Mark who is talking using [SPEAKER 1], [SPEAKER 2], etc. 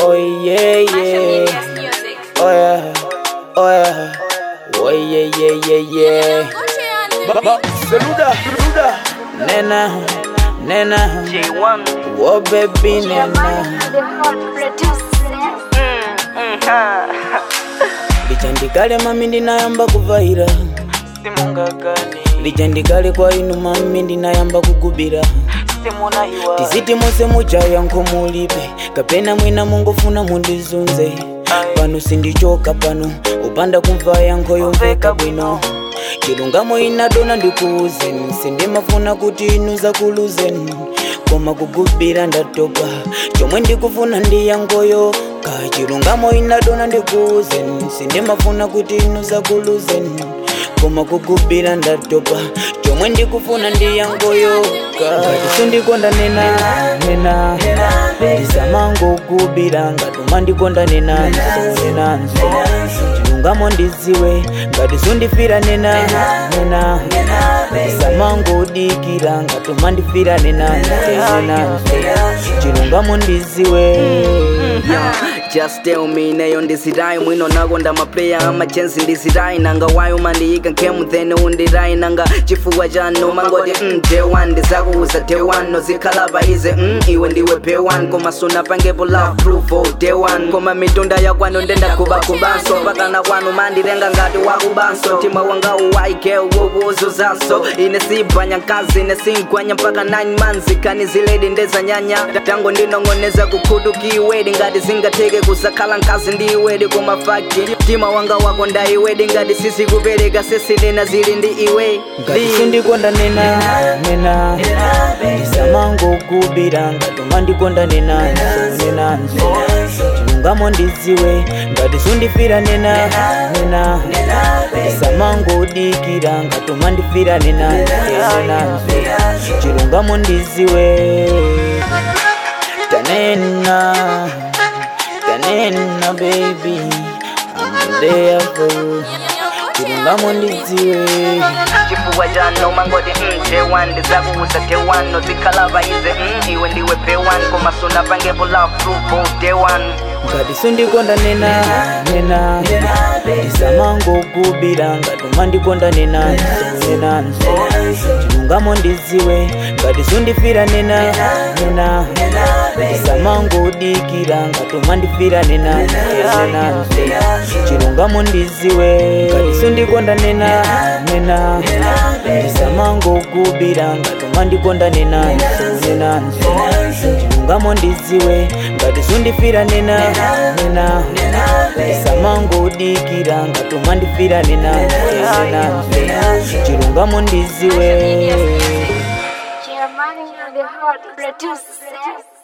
[SPEAKER 1] Oh yeah, yeah. Oh yeah. Oh yeah. Oh yeah, yeah, yeah, yeah. Ba ba Saluda, Saluda. Nena, Nena.
[SPEAKER 2] J1
[SPEAKER 1] Oh baby, Nena. Lichandikale mami ndinayamba kuvaira
[SPEAKER 2] simungagane
[SPEAKER 1] lichandikale kwa inu mami ndinayamba kugubira
[SPEAKER 2] simunahiwa
[SPEAKER 1] tiziti mose mujaya nkomulibe kapena mwina mungofuna mundizunze pano sindichoka pano upanda kumva yankho yomveka bwino chilungamo inadona ndikuuzeni sindimafuna kuti inu zakuluzeni koma kugubira ndatopa chomwe ndikufuna ndi yangoyo ka chilungamo inadona ndikuuzeni sindimafuna kuti inu zakuluzeni koma kugubira ndatopa chomwe ndikufuna ndi yangoyo ngati sindikonda nena nena ndisamango kugubira ngatuma ndikonda nenanso nenanso chilungamo ndiziwe ngati sundifira nena nena ndisamango udikira ngatuma ndifira nenanso nenanso chilungamo ndiziwe
[SPEAKER 2] just tell me nayo ndisirai mwino nakonda maplayer amachensi ndisirai nanga wayo mandiyika nkemu then undirai nanga chifuwa chano mangoti mm, j1 ndizakuuza day1 nozikhala paize mm, iwe ndiwe pay1 koma sunapangepo love proof oh, day1 koma mitunda yakwano ndendakubakubanso pakana kwanu mandirenga ngati wakubanso mtima wanga uwaike wokuuzuzanso ine sibhanya nkazi ine singwanya mpaka 9 months kani ziledi ndezanyanya tango ndinong'oneza kukhutukiwedi ngati zingateke kuzakhala nkazi ndiwedi koma fakti mtima wanga wako ndaiwedi ngati sizikupereka sesinena zili ndi iwe
[SPEAKER 1] ngati sindikonda nena nena ndisamango kugubira ngatuma ndikonda nenanso nenanso chilungamo ndiziwe ngati sundifira nena nena ndisamango udikira ngatuma ndifira nenanso nenanso chilungamo ndiziwe tanena tanena baby I'm there for you chilungamo ndiziwe
[SPEAKER 2] chifuwa chano mangoti mm, j1 ndizakuuza day1 nozikhala paize mm, iwe ndiwe pay1 koma sunapangepo love proof oh, day1
[SPEAKER 1] ngati sindikonda nena nena ndisamango kugubira ngatuma ndikonda nenanso nenanso chilungamo ndiziwe ngati sundifira nena nena ndisamango udikira ngatuma ndifira nenanso nenanso chilungamo ndiziwe ngati sindikonda nena nena ndisamango kugubira ngatuma ndikonda nenanso nenanso chilungamo ndiziwe ngati sundifira nena nena ndisamango udikira ngatuma ndifira nenanso nenanso chilungamo ndiziwe
[SPEAKER 3] Germany, the hot producer.